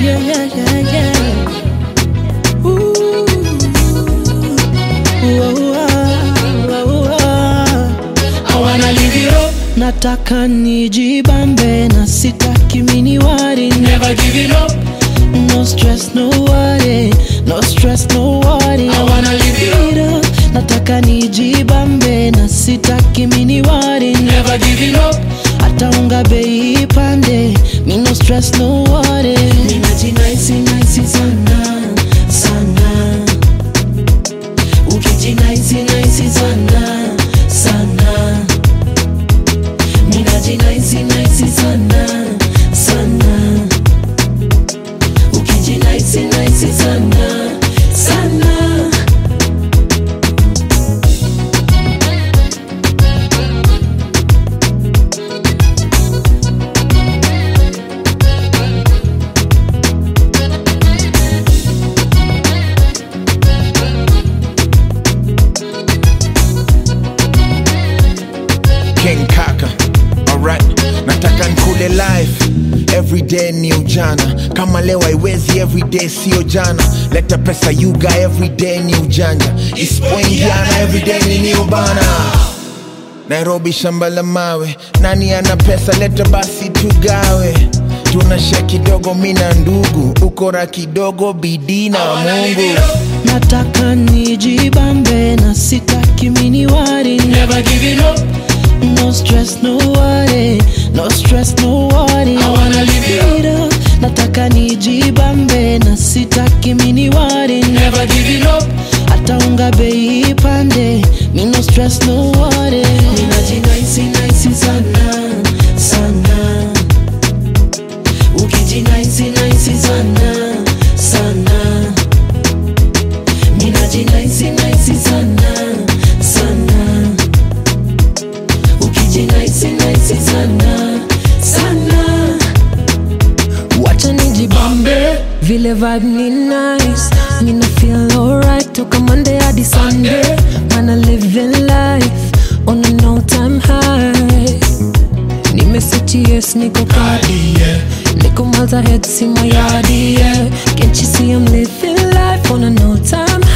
yeah, yeah, yeah, yeah. Ooh, ooh, ah, ooh, ah. I wanna live it up, nataka nijibambe na sitaki mini wari never give it up. no stress no worry no stress no worry I wanna live it up, up nataka nijibambe na sitaki mini wari never give it up. hata unga bei ipande mi no stress no worry ninajinaisi naisi sana sana ukijinaisi naisi sana sana ninajinaisi naisi sana sana ukijinaisi naisi sana sana King Kaka. Alright, nataka nkule life everyday ni ujana kama leo haiwezi everyday sio jana leta pesa yuga everyday ni ujanja isipoingiana everyday ni new bana nairobi shamba la mawe nani ana pesa leta basi tugawe tunashe kidogo mina ndugu ukora kidogo bidii na mungu nataka nijibambe na sitaki mini wari Never give it up, no stress no worry no stress no worry I wanna live it up, up nataka nijibambe na sitaki mini wari never give it up. hata unga bei ipande mi no stress no worry ninajinaisi naisi sana sana ukijinaisi naisi sana sana ninajinaisi naisi sana sana ukijinaisi naisi sana sana wacha nijibambe vile vibe ni nice mina feel alright toka monday hadi sunday mana living life on a no time high nimeseti yes niko party yeah. niko miles ahead see my yard yeah. can't you see i'm living life on a no time